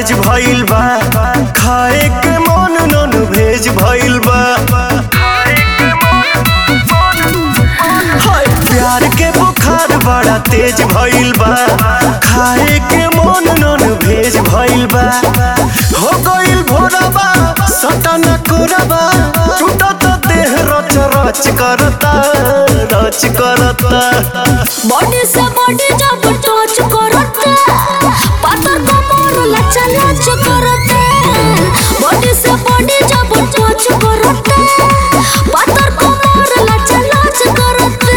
तेज भइल बा खाए के मन नन भेज भइल बा हाय प्यार के बुखार बड़ा तेज भइल बा खाए के मन नन भेज भइल बा हो गइल भोरबा सटन कोरबा टूटत देह रच रच करता रच करता बॉडी से बॉडी जब टच करते पातर कमर लचा लच करते बॉडी से बॉडी जब टच करते पातर कमर लचा लच करते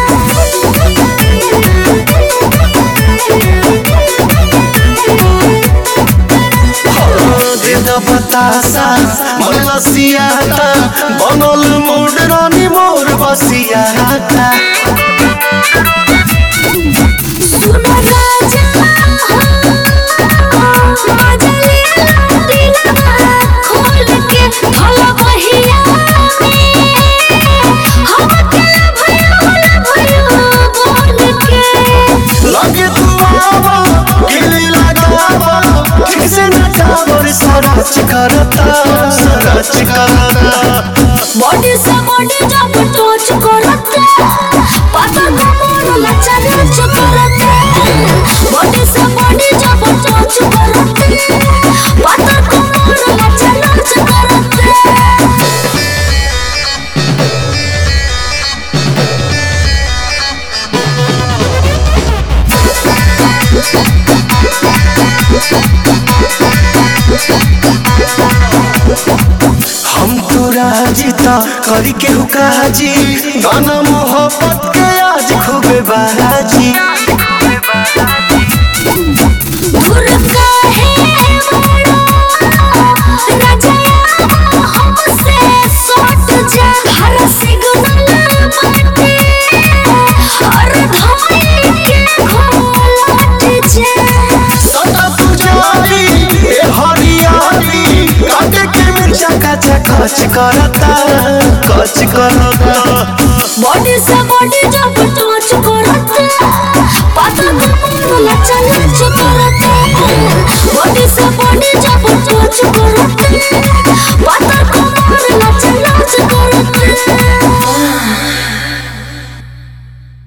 देद बतासा मन लसियाता बनल मोर रानी मोर बसियाता सुनो राजा मजा ले दिलवा खोल के भला बहिया हम अकेला भइल भइल बोल के लगे तू आवा गिली लगावा ठीक से नचावर सरच करता सरच करता बॉडी से बॉडी जब टच करते पाता कमर लचा लच करते बॉडी से बॉडी जब टच करते पाता कमर लचा लच करते हम तो राजीता करी के हुकाजी गाना मोहब्बत के आज खूबे बाजी दूर काहे बड़ा राजा हमसे सट जा हर सिग्नल बाटे हर धमनी के घोलट जा सदा पुजारी ए हरियाली काटे के मिर्चा कचा कच करता कच करता बॉडी से बॉडी जब टच करते पाता कमर लचा लच करते बॉडी से बॉडी जब टच करते